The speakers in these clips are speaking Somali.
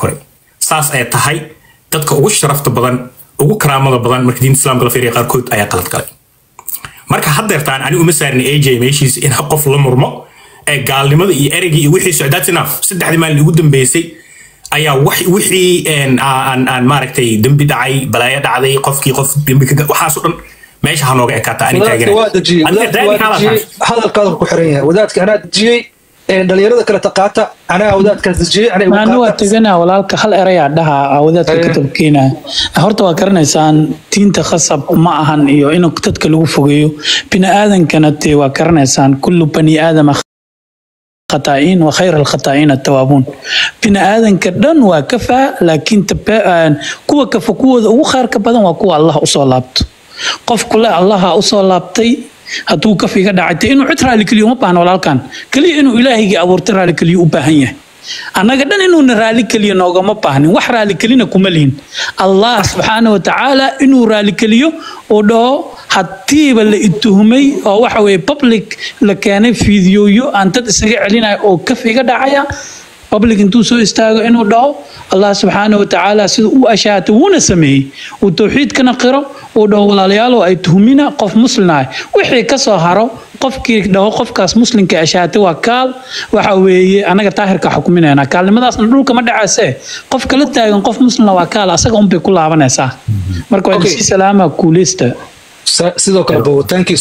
koray saas ay tahay dadka ugu sharafta badan ugu karaamada badan marka diinta islaamka la fiiriya qaarkood ayaa qalad galay marka haddeertaan ani uma saarni aj meeshiisa in qof la murmo ee gaalnimada iyo ereygii iyo wixii socdaad sinaaf saddexdii maalin ugu dambeysay ayaa wixii aan maaragtay dembi dhacay balaayo dhacday qofkii qof dembi ka waxaasoo dhan meesha ha nooga ekaata ani hadalkaada ku xiran yahay wadaadka anaa dejiyey dhalinyarada kale taqaata anaa wadaadkaas dejiyey maani waa teganaa walaalka hal erayaa dhaha wadaadka ka tabkeenaa horta waa garanaysaan diinta khasab ma ahan iyo in dadka lagu fogeeyo bini aadankana tee waa garanaysaan kullu bani aadama خطائين وخير الخطائين التوابون بنا آذن كدن وكفى لكن تبا كوا كفى كوا وخير كبدن وكوا الله أصلابت قف كل الله أصلابتي hadduu kafiga dhacaytay inuu cid raali keliyo uma baahna walaalkan keliya inuu ilaahayga abuurtay raali keliyo u baahan yahay annaga dhan inuuna raali keliyo noogama baahnin wax raali kelina kuma lihin allah subxaana wa tacaala inuu raali keliyo uu dhaho haddiiba la ituhumay oo waxa weye public la keenay fiidiyooyo aan dad isaga celinayo oo kafiga dhacaya public intuu soo istaago inuu dhaho allah subxaana wa tacaala sida u ashaatay wuuna sameeyey uu towxiidkana qiro uu dhaho walaalayaalow ay tuhumina qof muslimaah wixii kasoo haro qofkii dhaho qofkaas muslimka ashaatay waa kaal waxa weeye anaga taahirka xukuminayna kaalnimadaasna dhulka ma dhacaysee qof kala taagan qof muslima waa kaal asaga unbay ku laabanaysaa marka waa sii salaama kuuleysta sidoo kale bowitaankii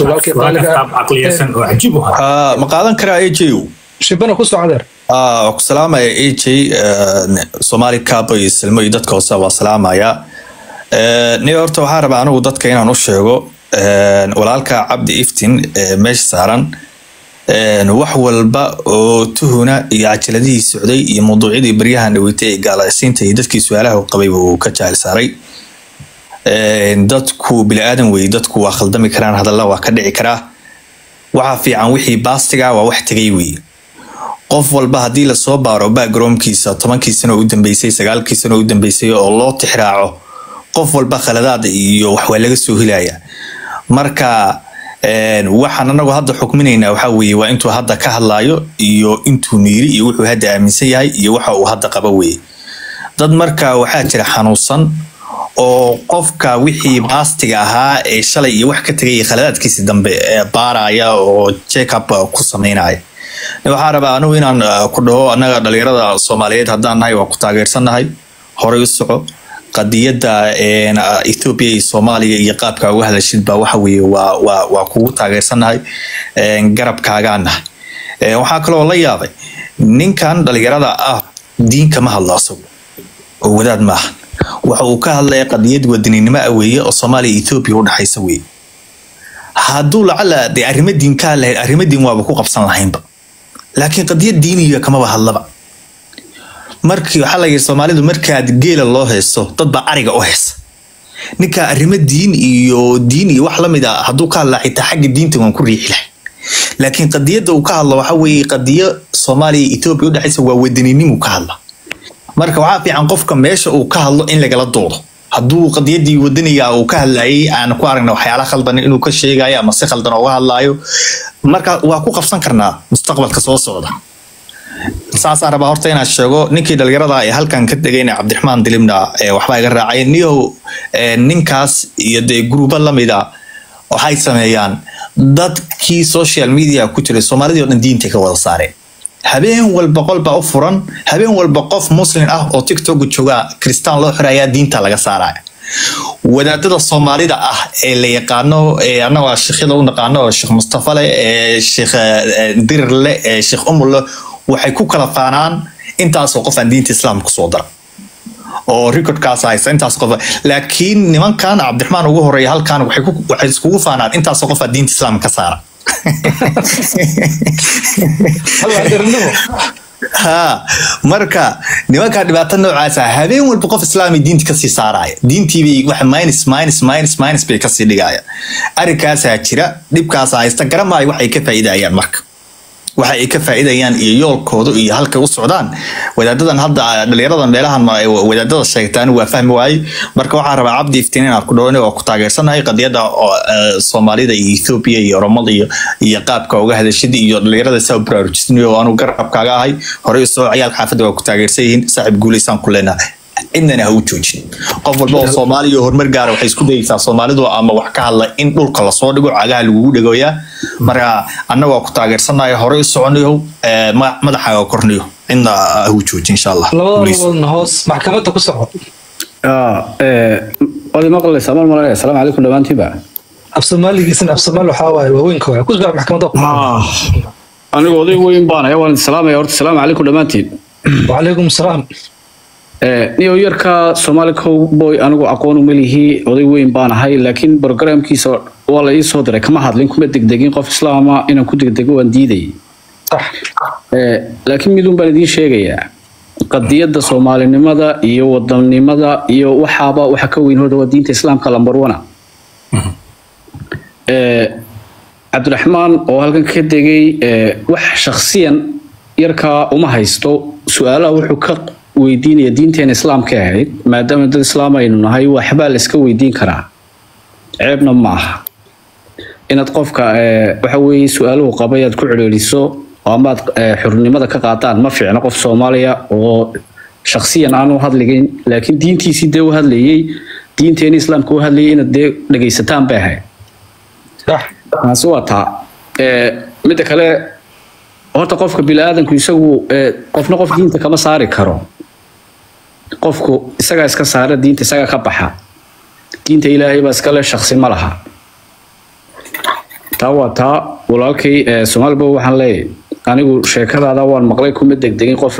ma qaadan karaa aj shibana ku socdeer waa ku salaamaya aj soomaali cabo iyo silmo iyo dadka hoose waa salaamaya ni horta waxaa rabaa anigu dadka inaan u sheego walaalka cabdi iftin meesha saaran wax walba oo tuhuna iyo cajaladihii socday iyo mawduucyadii baryahan dhaweytay ee gaalaysiinta iyo dadkii su-aalaha qabayba uu ka jaahil saaray dadku bili-aadan wey dadku waa khaldami karaan hadalla waa ka dhici karaa waxaa fiican wixii baastiga waa wax tegay wey qof walba haddii lasoo baaro backgroundkiisa tobankii sano u dambeysay sagaalkii sano u dambeysay oo loo tixraaco qof walba khaladaada iyo wax waa laga soo helaya marka waxaan anagu hadda xukminaynaa waxaa weeye waa intuu hadda ka hadlaayo iyo intuu miiri iyo wuxuu hadda aaminsan yahay iyo waxa uu hadda qaba weye dad marka waxaa jira xanuunsan oo qofka wixii baastiga ahaa ee shalay iyo wax ka tegay khaladaadkiisi dambe baaraya oo jackup ku sameynaya waxaa rabaa anigu inaan ku dhaho annaga dhalinyarada soomaaliyeed haddaan nahay waa ku taageersannahay horay u soco qadiyadda ethoobiya iyo soomaaliya iyo qaabka uga hadashid baa waxa weeye waa waa waa kugu taageersannahay garabkaagaan nahay waxaa kaloo la yaabay ninkan dhalinyarada ah diinka ma hadlo asagu oo wadaad maaha waxa uu ka hadlaya qadiyad wadaninimo ah weeye oo soomaaliya iyo ethoobiya u dhexaysa weeye hadduu lacala dee arrimo diin ka hadlahayd arrimo diin waaba ku qabsan lahaynba laakiin qadiyad diiniga kamaba hadlaba markii waxaa la yidhi soomaalidu markaad geela loo haysto dad baa ariga u haysta ninka arrimo diin iyo diin iyo wax lamid a hadduu ka hadlaa xitaa xagga diinta waan ku riixi lahay laakiin qadiyadda uu ka hadlo waxa weeye qadiyo soomaaliya iyo etoobiya udhexaysa waa wadaninimuu ka hadla marka waxaa fiican qofka meesha uu ka hadlo in lagala doodo hadduu qadiyadii wadaniga uu ka hadlayay aan ku aragna waxyaala khaldan inuu ka sheegayo ama si khaldan ooga hadlaayo marka waa ku qabsan karnaa mustaqbalka soo socda saasaan rabaa horta inaan sheego ninkii dhalinyarada ee halkan ka degayna cabdiraxmaan dilimna waxbaa iga raacay niyow ninkaas iyo dee gruubo lamida waxay sameeyaan dadkii social media ku jiray soomaalidii o dhan diintay ka wada saareen habeen walba qolbaa u furan habeen walba qof muslim ah oo tiktok jooga kristaan loo xirayaa diinta laga saaraya wadaadada soomaalida ah ee la yaqaano annaga sheekhyada u naqaano sheekh mustafa leh ee sheekh dirir leh ee sheekh umul waxay ku kala faanaan intaasoo qof aan diinta islaamka kusoo dara oo recordkaas haysta intaas qof laakiin nimankan cabdiraxmaan ugu horeeya halkan waxay iskugu faanaan intaasoo qof aan diinta islaamka ka saara ha marka nimankaa dhibaato noocaasa habeen walba qof islaami diinta kasii saaraya diintiibay wax minus minus minus minus bay kasii dhigaya arrinkaasaa jira dhibkaasa haysta garamaayo waxay ka faa'iidayaan marka waxa ay ka faa'iidayaan iyo yoolkooda iyo halka u socdaan wadaadadan hadda dhalinyaradan meelahan wadaadada sheegtaan waa fahmi waayey marka waxaan rabaa cabdi iftiin inaan ku dhawani oo ku taageersanahay qadiyada soomaalida iyo ethoobia iyo oromada iyo iyo qaabka uga hadashadii iyo dhalinyarada saa u baraarujisnayo oo anu garabkaaga ahay horey usoo ciyaalka xaafadda waa ku taageersan yihiin saaxiib guulaysaan ku leenahay cidnana ha u joojin qof walba oo soomaaliya horumar gaara waxay isku dayeysaa soomaalidu ama wax ka hadla in dhulka lasoo dhigo cagaha lagugu dhegoyaa marka annagoo ku taageersanayo horey u soconayo madaxaaga kornayo cidna ha u joojin insha allah labada hoos maxkamadda ku soco waad maqlaysaa mal malanaya asalaamu calaykum dhammaantiinba afsoomaaligiisna afsoomaali waxaa waaye waaweynka waay ku soco maxkamadda ku anigu oday weyn baan ayaa waan idin salaamaya horta asalaamu calaykum dhammaantiin wacalaykum asalaam niyo yarka soomaali cowboy anigu aqoon uma lihi oday weyn baan ahay laakiin programkiisa waa la ii soo diray kama hadlin kuma degdegin qof islaama inaan ku degdego waan diiday laakiin midun baan idiin sheegayaa qadiyadda soomaalinimada iyo wadannimada iyo waxaaba waxa ka weyn horta waa diinta islaamka lambar wana cabdiraxmaan oo halkan ka degay wax shakhsiyan yarkaa uma haysto su-aalaha wuxuu ka weydiinaya diinteena islaamka ahayd maadaama dad islaam aynu nahay waxbaa la iska weydiin karaa ceebna ma aha inaad qofka waxa weeye su-aaluhu qabay aad ku celceliso oo amaad xurnimada ka qaadaan ma fiicno qof soomaaliya oo shakhsiyan aan u hadligayn laakiin diintiisii dee u hadlayey diinteena islaamka u hadlayay inaad dee dhegaysataan bay ahayd taasi waa taa midda kale horta qofka bini-aadanku isagu qofna qof diinta kama saari karo qofku isagaa iska saara diinta isagaa ka baxa diinta ilaahay baa iskale shaksi ma laha taa waa taa walaalkay soomaaliba waxaan leeyahay anigu sheekadaada waan maqlay kuma degdegin qof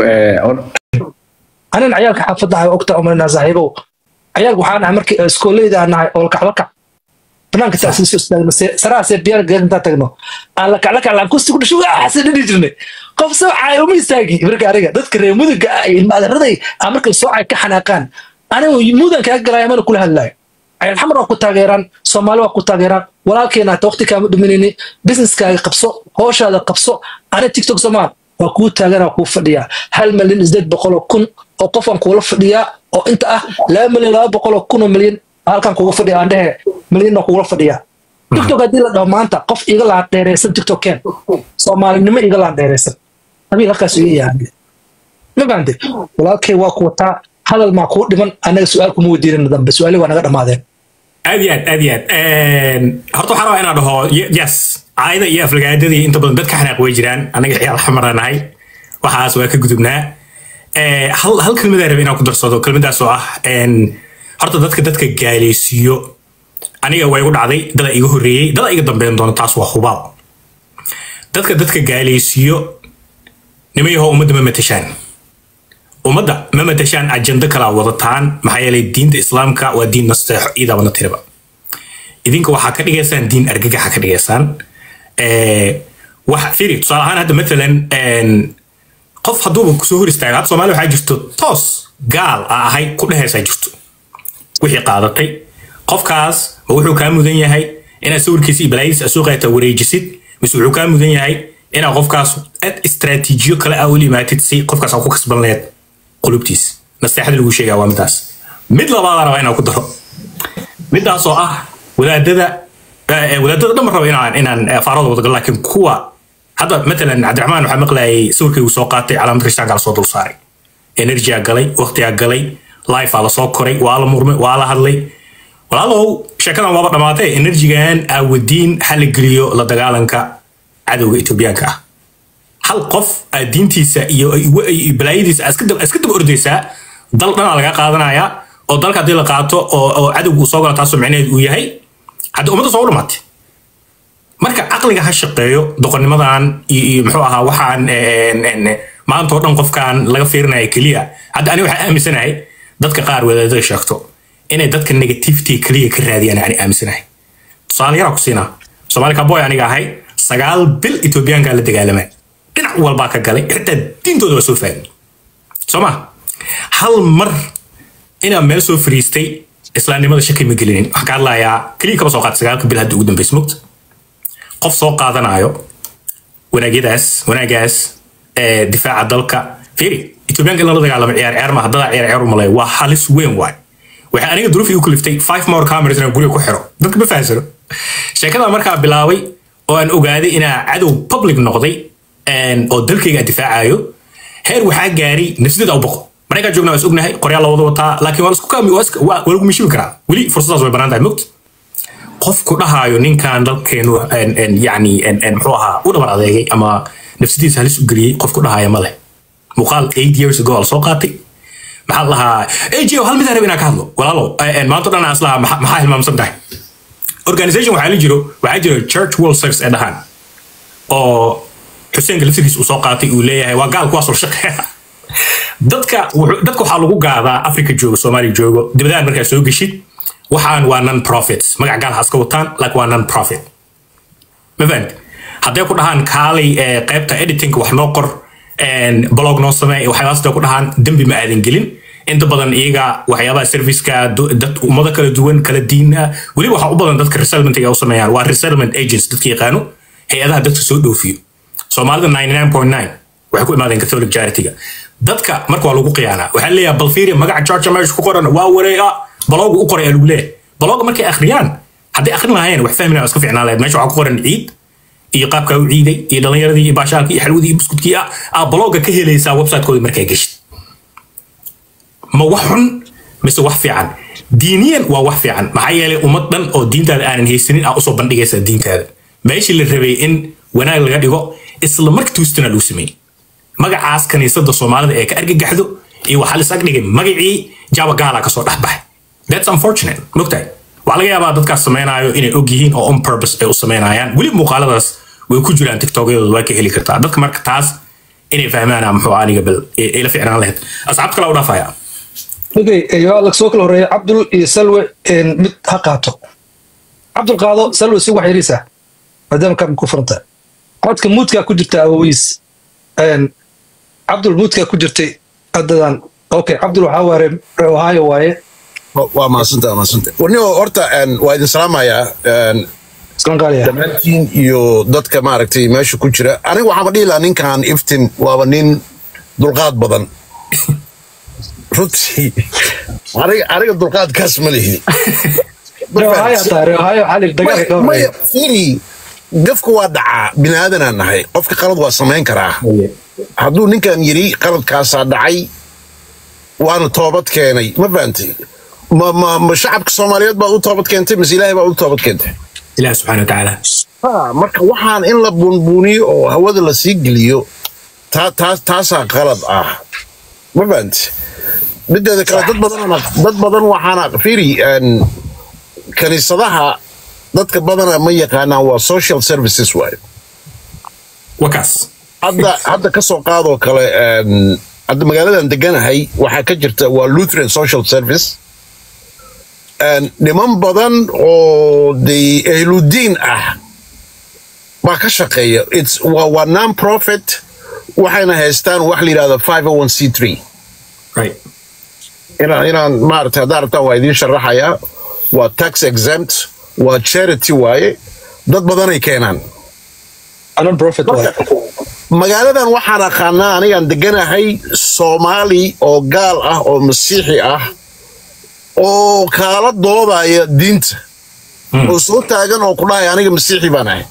anan cayaalka xaafadda ahay ogta umaynaa saaxiibow cayaalka waxaan ahay markii iskooleyda aan nahay oo lakaclakac banaanka taasiiso istaagno saraasee biyaar geed intaan tagno aan lakaclakac laan kusti ku dhasho waxaase dhini jirnay qof soo caay uma istaagi marka aniga dadka reer muduga ah iyo ilmaadaraday aan markay soo caay ka xanaaqaan anigu mudan kaga galaya mana kula hadlaayo cayal xamar waa ku taageeraan soomaali waa ku taageeraan walaalkeena hata waqti kaama dhuminayni businesskaaga qabso hooshaada qabso ani tiktok soomaal waa kuu taagana kuu fadhiyaa hal milyan isdeed boqoloo kun oo qofaan kuula fadhiyaa oo inta ah laba milyan laba boqoloo kun oo milyan halkan kuga fadhiya aan dhehe milyanna kugula fadhiyaa tiktok haddii la dhaho maanta qof iga laan dheeraysan tiktok keen soomaalinimo iga laan dheeraysan habiil halkaas iga yahay ma fahamte walaalkay waa ku wataa hadal maa kuu dhiman annaga su-aal kuma weydiinana dambe su-aali waa naga dhammaadeen aad iyo aad aad iyo aad horta waxaan rabaa inaan dhaho yes caayada iyo aflagaadadii inta badan dadka xanaaq way jiraan annaga ciyaal xamarna nahay waxaas waa ka gudubnaa hal hal kelmadaa raba inaan ku darsado kelmadaas oo ah horta dadka dadka gaaleysiiyo aniga waa igu dhacday dada iga horreeyey dada iga dambeyn doona taas waa hubaal dadka dadka gaaleysiiyo nimayahoo ummadda ma matashaan ummadda ma matashaan ajando kalaa wadataan maxaa yeelay diinta islaamka waa diin nasteexo iidabana tiriba idinka waxaa ka dhigaysaan diin argagaxa ka dhigaysaan wax firi tusaale ahaan hadda matalan qof hadduuba kusoo hor istaaga hadda soomaaliya waxaa jirto toos gaal a ahay ku dhehaysaa jirto wixii qaadatay qofkaas ma wuxuu kaa mudan yahay inaad sawirkiisa iyo balaayadiisa suuqeeta wareejisid mise wuxuu kaa mudan yahay inaad qofkaas aad istraatiijiyo kale ah ula imaatid si qofkaas aa ku kasban leed qulubtiis nasteexada lagu sheegaa waa midaas mid labaada raba inaan ku daro midaas oo ah wadaadada wadaadada dhan raba inaan inaan faarada wadagal laakiin kuwa hadda matalan cabdiraxmaan waxaa maqlayay sawirkaygu soo qaatay calaamad rishtaanka la soo dul saaray enerjiyaa galay waqtigaa galay lifea lasoo koray waa la murmay waa la hadlay walaalow sheekadan waaba dhammaatay enerjigan aawadiin ha la geliyo la dagaalanka cadowga etoobiyaanka ah hal qof aad diintiisa iyo balaayadiisa iska daba ordaysaa dal dhanaa laga qaadanayaa oo dalka haddii la qaato oo cadowga uu soo gala taasoo micnaheed uu yahay hadda ummadda soo dhamaatay marka caqliga ha shaqeeyo doqonnimadan iyo muxuu ahaa waxaan maanta oo dhan qofkan laga fiirinaya keliya hadda ani waxaa aaminsanahay dadka qaar wadaadada sheegto inay dadka negativity keliya ka raadiyaan ani aaminsanahay tusaale yaraa ku siinaa soomaali kaboy aniga ahay sagaal bil etoobiyaankaa la dagaalamay dhinac walbaa ka galay xitaa diintooda waa soo fahmi soo ma hal mar inaan meel soo fariistay islaamnimada shaki ma gelinin waxaan ka hadlayaa keliya kaba soo qaata sagaalka bil hadda ugu dambaysa mugta qof soo qaadanayo wanaagyadaas wanaagaas ee difaaca dalka fiiri etoobiyaanka in lala dagaalamo ciyaar ciyaar maaha dadaa ciyaar ciyaar u malay waa halis weyn waay waxay aniga duruuf igu kaliftay five more cameras inaan guriga ku xiro dadka ma fahansano sheekada markaa bilaabay oo aan ogaaday inaa cadow public noqday oo dalkayga aan difaacayo heer waxaa gaaray nafsidada u boqo maraykaan joogna waa is ognahay qoryaal la wada wataa laakiin waa lasku kaami waa lagu mishibi karaa weli fursadaas way banaan tahay mogt qofku dhahaayo ninkan dalkeenu yani muxuu ahaa u dhabar adeegay ama nafsadiisa halis u geliyey qofku dhahaya ma leh muuqaal eight years ago la soo qaatay maxaa la lahaa ajo hal mid aan rab inaan ka hadlo walaalo maanta dhan aan islahaa maxaa hilmaamsan tahay organization waxaa la jiro waxaa jiro church world service ee dhahaan oo xuseenka laftigiis uu soo qaatay uu leeyahay waa gaal kuwaas oo shaqeeya dadka dadka waxaa lagu gaadaa africa joogo soomaaliya joogo dibadahan markaa soo geshid waxaan waa non profits magac gaal ha iska wataan laakiin waa non profit ma fahamti hadday ku dhahaan kaalay qaybta editingka wax noo qor blog noo samee waxyaabaas hadday ku dhahaan dembi ma aadan gelin inta badan iyaga waxyaabaha serviceka dad ummado kala duwan kala diina weliba waxaa u badan dadka resettlement ay u sameeyaan waa resettlement agents dadka yaqaano hay-adaha dadka soo dhoofiyo soomaalida 99.9 waxay ku imaadeen catholic charity-ga dadka marka waa lagu qiyaanaa waxaa leeyahay balfiria magaca georgia meesha ku qoran waa wareega balooga u qoray aa lagu leeyahay balooga markay akhriyaan hadday akhrin lahayn wax fahmi lahaa iska fiicnaan lahayd meesha waxaa ku qoran ciid iyo qaabkaa u ciiday iyo dhallinyaradii iyo baashaalkii iyo xalwadii iyo buskudkii ah aa balooga ka helaysaa website-kooda markaa geshid ma wax xun mise wax fiican diiniyan waa wax fiican maxaa yeelay ummad dhan oo diintaada aanan haysanin aa usoo bandhigaysaa diintaada meeshii la rabay in wanaag laga dhigo isla marka tuustana lagu sameeyey magacaas kaniisada soomaalida ee ka argagaxdo iyo waxaa lis agdhigay magacii jaba gaala kasoo dhexbaxay that's unfortunate mogtahay waxaa laga yaabaa dadkaas sameynaayo inay og yihiin oo on purpose ay u sameynayaan weli muuqaaladaas way ku jiraan tiktokyadooda waa ka heli kartaa dadka marka taas inay fahmaan muxuu aniga bal ila ficnaan lahayd asxaabta kale u dhaafaya okay waa soo kala horeeya cabdul iyo salwe mid ha qaato cabdul qaado salwe si wax yariisa maadaama kaam ku furanta codka muudkaa ku jirta awowiis cabdul muudkaa ku jirtay haddadan okay cabdul waxaa waare ohio waaye waa maasanta maasanta warnio horta waa idin salaamayaa islan qaaliya dhammaantiin iyo dadka maaragtay meesha ku jira aniga waxaama dhihi lahaa ninkan iftin waaba nin dulqaad badan runtii aniga aniga dulqaadkaas ma lihi ohio taare ohio xalig dagaalka ka maya horeeya fiiri gafka waa dhacaa bini aadanaan nahay qofka qalad waa samayn karaa hadduu ninkan yidhi qaladkaasaa dhacay waana toobad keenay ma fahantay ma ma ma shacabka soomaaliyeed baad u toobad keentay mise ilaahay baad u toobad keentay ilaah subxaana watacaala ha marka waxaan in la bunbuniyo oo hawada la sii geliyo taa taas taasaa qalad ah ma fahantay mideeda kale dad badan dad badan waxaana fiiri een, kaniisadaha dadka badana ma yaqaanaan waa social services waayo wakaas hadda hadda ka soo qaadoo kale een, hadda magaaladan deganahay waxaa ka jirta waa lutheran social service een, niman badan oo de ehludiin ah baa ka shaqeeya It's, waa, waa non profit waxayna haystaan wax la yidhahdo 501c3 right inaan inaan maaragtay haddaa rabtaan waa idiin sharaxayaa waa tax exempt waa charity waaye dad badanay keenaan anon profit waaye magaaladan waxaan aqaanaa anigaan deganahay soomaali oo gaal ah oo masiixi ah oo kaala doodaya diinta oo soo taagan oo ku dhahaya aniga masiixi baan ahay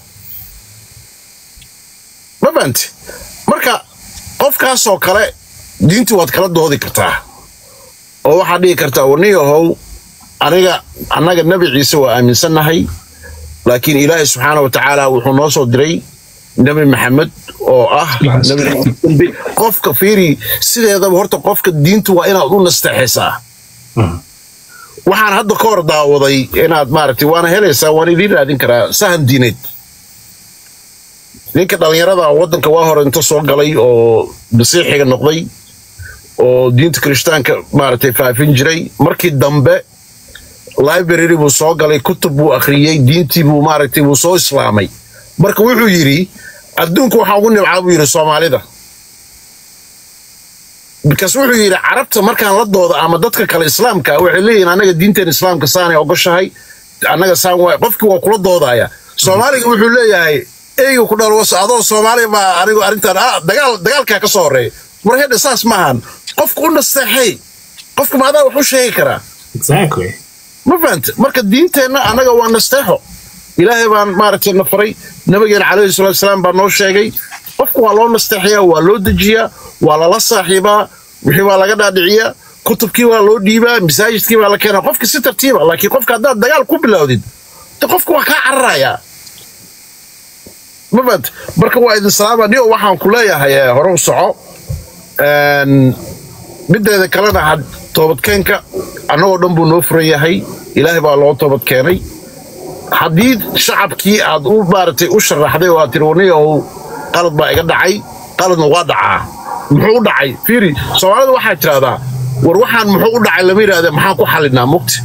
ma fahanti marka qofkaasoo kale diintii waad kala doodi kartaa oo waxaad dhihi kartaa warniyahow aniga annaga nebi ciise waa aaminsannahay laakiin ilaahay subxaana wa tacaala wuxuu noo soo diray nebi maxamed oo ah nebi qofka fiiri sideedaba horta qofka diintu waa inaad u nasteexaysaa waxaan hadda ka hor daawaday inaad maaragtay waana helaysaa waan idiin raadin karaa sahan diineed ninka dhallinyarada waddanka waa hore inta soo galay oo masiixiga noqday oo diinta kirishtaanka maaragtay faafin jiray markii dambe library buu soo galay kutub buu akhriyey diintii buu maaragtay buu soo islaamay marka wuxuu yidhi adduunku waxaa ugu nibcaa buu yidhi soomaalida bikaas wuxuu yidhi carabta markaan la dooda ama dadka kale islaamka waxay leeyihin annaga diinteen islaamka saanay ogoshahay annaga saan waay qofkii waa kula doodaya soomaaliga wuxuu leeyahay eyga ku dhalo was adoo soomaaliya baa anigu arrintan ah dagaal dagaalkaa ka soo horeeya war hedhe saas maahan qofka u nasteexay qofka maadaa wax u sheegi karaa exactly ma fahante marka diinteenna annaga waa nasteexo ilaahay baan maaragtay na faray nabigeena calayhi salaatu wasalaam baa noo sheegay qofka waa loo nasteexayaa waa loo dejiyaa waa lala saaxiibaa wixii baa laga dhaadhiciyaa kutubkii waa loo dhiibaa masaajidkii baa la keenaa qofka si tartiiba laakiin qofka haddaad dagaal ku bilowdid de qofka waa kaa cararayaa ma fahante marka waa idin salaama dhigo waxaan ku leeyahay eh, hore u soco Een, mideeda kalena had toobadkeenka annagoo dhan buu noo furan yahay ilaahay baa loo toobad keenay haddii shacabkii aad u maaragtay u sharaxday oo aad tiri waniyow qalad baa iga dhacay qaladna waa dhacaa muxuu u dhacay fiiri soomaalida waxaa tirahdaa war waxaan muxuu u dhacay lama yidhaahde maxaan ku xalinaa mugti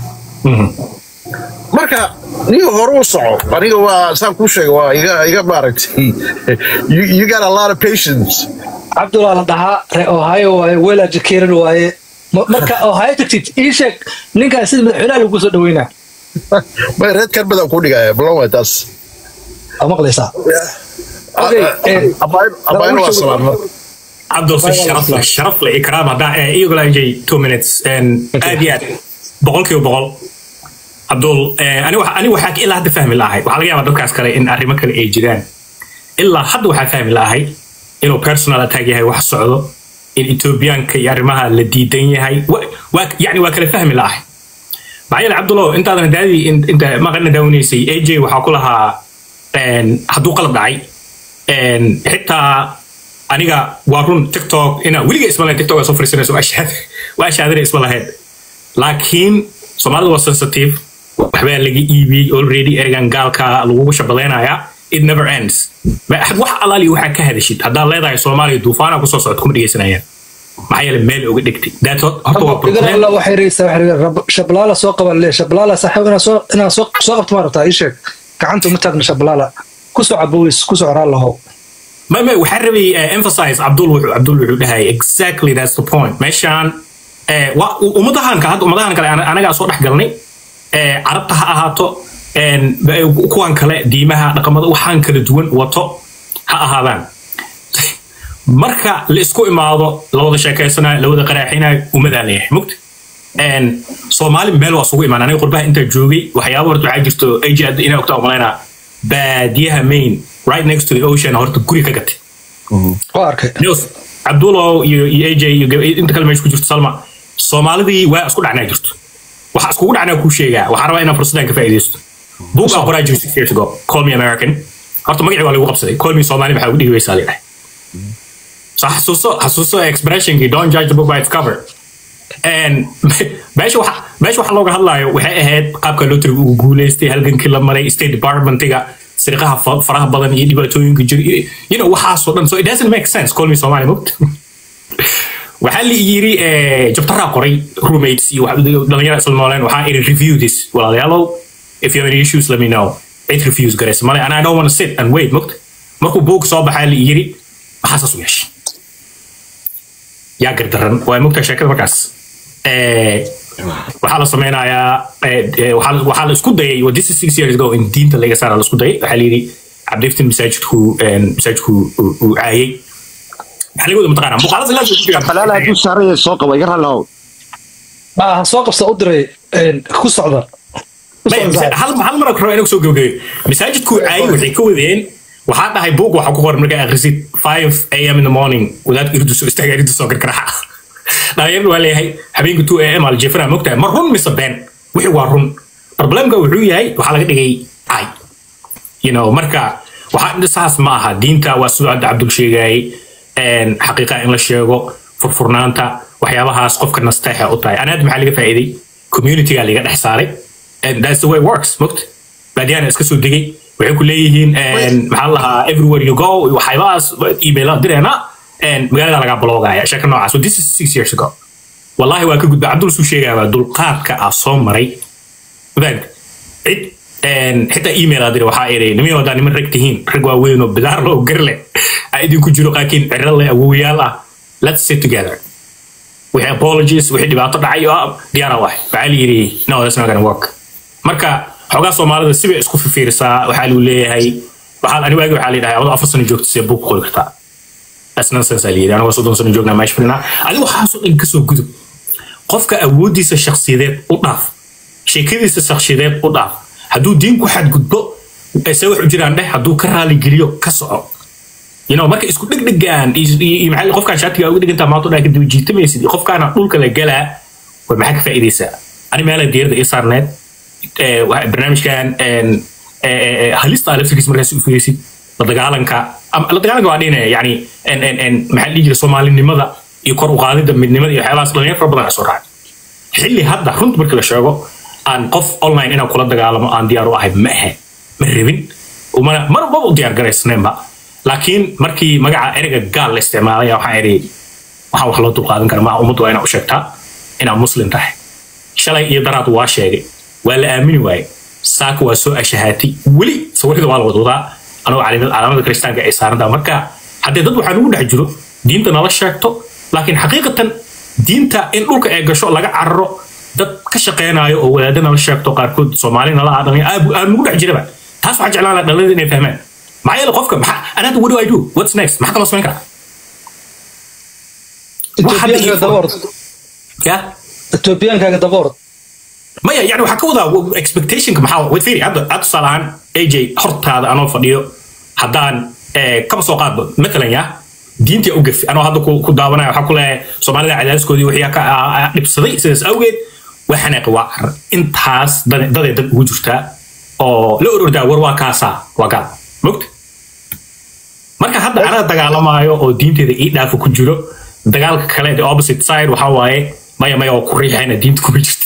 marka niyo hore u soco aniga waa saan kuu sheega waa iga iga maaragtay you, you got a lot of patience cabdullah la dhahaa ree ohio waaye weel educated waaye Ma- marka ohio tagtid ii sheeg ninkaan sida madaxweynaha lagu soo dhaweynaa may reed karbadaan kuu dhigaya ballan waay taas aa maqlaysaa Okay, eh, abaayna waa salaan marka عبد الرصيد شرف لك شرف لك اكرام هذا يقول لي جاي 2 minutes ان ابيات بقول كيو بقول عبد ال انا وح انا وحاك الا هذا فهم الله waxa laga yaabaa dadkaas kale in arrimo kale ay jiraan ilaa hadda waxaa fahmi lahay inuu personal attack yahay wax socdo in Ethiopianka iyo arrimaha la diidan yahay Wa- waa yani waa kala fahmi lahay maxaa yeelay cabdulo intaadan daadi inta maqalna daawanaysay aj waxaa ku lahaa een, hadduu qalad dhacay een, xitaa aniga waa run tiktok inaa weliga isma lahayn tiktok aa soo fariisanayso waa shahaad- waa shahaadana isma lahayn laakiin soomaalida waa sensitive waxbaa laga iibiyey already ergan gaalka lagugu shabadaynayaa it never ends Ma- wax alaali waxaa ka hadashid haddaad leedahay soomaaliya duufaana kusoo socod kuma dhegeysanayaan maxaa yeelay meel oga dhigtay that horta waa idan problem alla waxay reysaa waxay reysaa rab- shablaala soo qaban lee shablaala saaxiib inaa soo inaa soo soo qabto ma rabtaa ii sheeg gacanta uma taagna shablaala ku soo caboweys ku soo coraa lahow ما ما waxaan rabay uh, emphasize Abdul wuxuu Abdul wuxuu dhahay exactly that's the point meeshaan eh wa ummadahan ka hadda ummadahan kale ana- anaga soo dhex galnay eh carabta ha ahaato en ba- kuwan kale diimaha dhaqamada waxaan kala duwan wato ha ahaadaan marka la isku imaado la wada sheekeysanayo la wada qaraaxinayo ummadaa leeyahay mugta en soomaali meel waa isugu imaan aniga qurbaha intaa joogay waxyaaba horta waxaa jirto aj inaa ogtaa umalaynaa baadiyaha main right next to the ocean horta guri ka gatay waa arkay News, Abdullah iyo iyo AJ iyo gab- inta kale meesha ku jirto Salma Soomaalidii waa isku dhacnaa jirto waxa iskugu dhacnaa ku sheegaa waxaan rabaa inaan fursadan ka faa'iideysto book aan qoraa jiray six years ago call me American horta magacii waa lagu qabsaday call me Somali maxaa ugu dhigi weysaa leedahay so xasuuso xasuuso expressionkii don't judge the book by its cover and meesha waxa meesha waxa looga hadlayo waxay ahayd qaabka lotariga ugu guuleystay halgankii la maray state departmentiga sirqaha fa- faraha badan iyo dhibaatooyinka jira iyo- you know waxaasoo dhan so it doesn't make sense call me Somali mogt waxaa la yiri eh, jabtaraa qoray roommates iyo wax- dhalinyara isla nooleen waxaa iri review this walaalayaalow if you have any issues let me know cid reviews garaysa male and I don't want to sit and wait mogt markuu boog soo baxaa la yiri maxaa saas u yeeshay yaa gardaran waa mogtaa sheekada markaas Eh, waxaa la sameynayaa eh, eh, waxaa la- waxaa la isku dayay well, this is six years ago in diinta laga saara la isku dayay waxaa la yidhi cabdiftin masaajidku en, masaajidku uu- uu caayay maxaa laga wada mataqaanaa muuqaalada ilaa ku jiraan xalaal hadduu saaraya soo qaba iga rallow ma aha soo qabsa u diray een, ku socda Ku Maya, socda. misa- hal hal mar rabo inuu soo gabagabeeyo masaajidku caayay waxay ka wadeen waxaa dhahay buug waxaa ku qoran markaa akhrisid 5 am in the morning wadaad irdu soo istaaga irdu soo gargaraxa dhalinyaradu waa leeyahay habeenka 2 am aljefana mogtahay ma run mise been wixii waa run problemka wuxuu yahay waxaa laga dhigay caay you know marka waxaa saas ma aha diinta waa sidoo hadda cabdul sheegayay en, xaqiiqa in la sheego furfurnaanta waxyaabahaas qofka nasteexa u tahay anaad maxaa laga faa'iiday communityga laga dhex saaray and that's the way it works mogt baadiyana iska soo degay waxay ku leeyihiin en, maxaa la lahaa everywhere you go waxyaabahaas emaila direena en, magaalada lagaa bloogaya sheeka noocaas so this is six years ago wallahi waa ka gudba cabdul suu sheegaya dulqaadka ah soo maray fahad cid en, xitaa email adiri waxaa iri nimin wadaa niman rag tihiin rag waaweyn oo bidaar loo gar leh aa idinku jiro qaakiin ciro leh awowayaal ah let's sit together wixii apologies wixii dhibaato dhacay oo diyaara waay waxaa la yidhi no that's not gonna work marka xoogaa soomaalida sibay isku fifiirsaa waxaa lagu leeyahay waxaan ani waagi waxaa la yidhaha adoo afar sano joogta see buug qori kartaa that's nonsense aa la yidhi anigoo soddon sano joognaa meesha fadhinaa adiga waxaasoo dhan kasoo gudub qofka awooddiisa shakhsiyadeed u dhaaf sheekadiisa shakhsiyadeed u dhaaf hadduu diin ku xadgudbo se wax u jiraan dheh hadduu ka raaligeliyo ka soco you know marka isku dhegdhegaan iyo iyo maxaa la- qofkaan shaatiga uga dhigantaa maanta dhaa kadib jiitamaysid iyo qofkaana dhulka la galaa war maxaa ka faa'iidaysaa ani meela diirada ii saarneed ee, waxa- barnaamijkan een, ee, ee, ee, halista laftirkiis markaas u fugeysid la dagaalanka ama la dagaalanka waa dhine yani en- en- en, maxaa la dhihi jira soomaalinimada iyo kor u qaadida midnimada iyo waxyaalahaas dhalinyar fara badan soo raacay xilli hadda runta markii la sheego aan qof online inaan kula dagaalamo aan diyaar u ahay ma ahe ma rabin umana mar maba u diyaar garaysneenba laakiin markii magaca ereyga gaal la isticmaalaya waxaan idhi waxaan wax loo dulqaadan kara maaha ummaddu waa inaa u sheegtaa inaad muslim tahay shalay iyo daraad waa sheegay waa la aamini waaye saaka waa soo ashahaatay weli sawirada waa la wadwadaa anoo calaamad- calaamada kiristaanka ay saarantaa marka haddee dad waxaa nugu dhex jiro diinta nala sheegto laakiin xaqiiqatan diinta in dhulka ay gasho laga cararo dad ka shaqeynayo oo wadaada nala sheegto qaarkood soomaali nala aadhan aa nugu dhex jiraba taas waxaa jeclaan lahaa dhalinyarada inay fahmaan maxaa yeele qofka maxaa anada what do I do what's next maxaa kaloo samayn karaa Wax hadda Ethiopiankaaga ii- daba orod yeah Ethiopiankaaga daba orod maya yani waxaa ka wadaa expectationka maxaa wait fiiri hadda hadda tusaale ahaan aj hortaada anoo fadhiyo haddaan eh, kaba soo qaadba matalan ya diintii u gafi anoo hadda ku ku daawanaya waxaa ku leeyahay soomaalida cadaadiskoodii wixii ka ah, ah, dhibsaday sidaas awgeed waa xanaaqi waa carar intaas dad- daday dad ugu jirtaa oo la orordaa war waa kaasaa waa gaal mogta marka hadda anaa dagaalamaayo oo diinteeda ii dhaafa ku jiro dagaalka kale the opposite side waxaa waaye maya maya oo ku riixayna diinta kuma jirto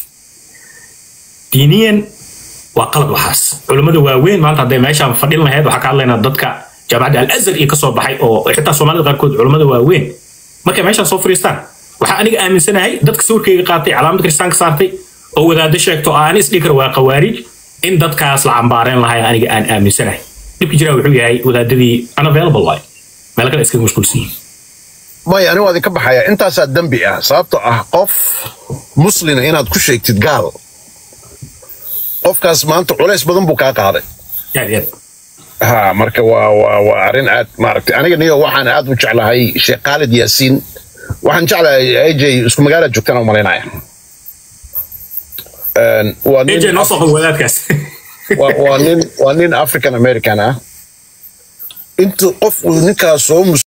diiniyan waa qalad waxaas culammada waaweyn maanta hadday meeshaan fadhin lahayd waxaa ka hadlaynaa dadka jaamacadda al azhar iyo kasoo baxay oo xitaa soomaalida qaarkood culammada waaweyn markay meeshaan soo fadhiistaan waxaa aniga aaminsanahay dadka sawirkayga qaatay calaamad kiristaanka saartay oo wadaado sheegto oo aan isdhihi karo waa qawaarij in dadkaas la cambaareen lahay aniga aan aaminsanahay dhibka jiraa wuxuu yahay wadaadadii unavailable waay meel kale iskaga mashquulsan yihiin maya anigu waa idinka baxaya intaasaa dembi ah sababtoo ah qof muslina inaad ku sheegtid gaal qofkaas maanta culays badan buu kaa qaaday aad iyo aad ha marka waa waa waa arrin aad maaragtay aniga niyo waxaan aad u jeclahay sheekh khaalid yaasiin waxaan jeclahay aj isku magaala joogtana u malaynaya Een, waa nin aj noo soo qabo wadaadkaas waa waa nin waa nin african american ah intu qof uu ninkaas soo mus